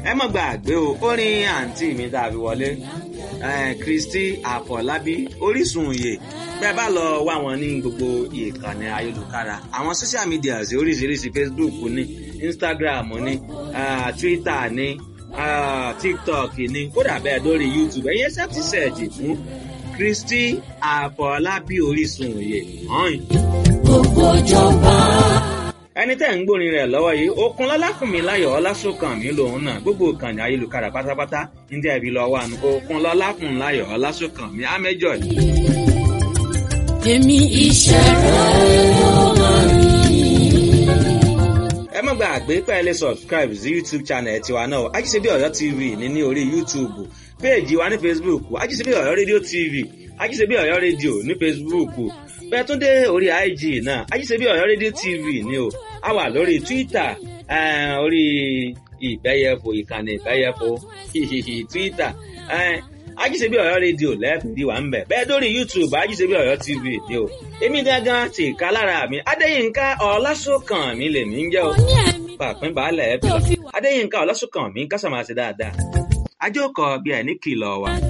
ẹ má gbàgbé o orin àǹtí mi tá a fi wọlé Kristi Àfọlábí Orísun òye bẹ́ẹ̀ bá lọ wá wọn ní gbogbo ìkànnì ayélujára àwọn social media oríṣiríṣi Facebook ní Instagram ní uh, Twitter ní uh, TikTok ní kódà bẹ́ẹ̀ lórí YouTube ẹ̀yẹ́ sẹ́ẹ̀tì sẹ́ẹ̀jì fún Kristi Àfọlábí Orísun òye hàn. gbogbo ìjọba. ẹni tẹ́ ń gbórin rẹ̀ lọ́wọ́ yìí okun lọ́lákùnmí láyọ̀ ọlásùnkànmí lòun náà gbogbo ìkànnì ayélujára pátápátá ní tẹ́ ibi lọ́wọ́ àná okun lọ́lákùnmí láyọ̀ ọlásùnkànmí amẹ́jọ yìí. èmi iṣẹ́ rẹ̀ ló máa ní. ẹ má gbàgbé pé ẹ lè subscribe sí youtube channel tiwa náà ajíṣebí ọ̀yọ́ tv ní ní orí youtube péèjì wa ní facebook ajíṣebí ọ̀yọ́ rédíò tv ajíṣebí ọ̀yọ́ rédíò ní facebook bẹ́ẹ̀ tún dé orí ig náà ajíṣebí ọ̀yọ́ rédíò tv ní o a wà lórí twitter eh, orí ìbẹ́yẹfò ìkànnì ìbẹ́yẹfò twitter eh, ajíṣebí ọ̀yọ́ rédíò lẹ́ẹ̀fìdí wà ń bẹ̀ bẹ́ẹ̀ dórí youtube ajíṣebí ọ̀yọ́ tv ní o èmi gangan ti ká lára mi adéyínká ọlásùnkànmí lèmi ń jẹ́ o ní ẹ̀mí pàpín baálẹ̀ ẹ̀bí adéyínká ọlásùnkànmí kásàmáṣe dáadáa ajókòó bí ẹ̀ ní kìlọ̀ wà.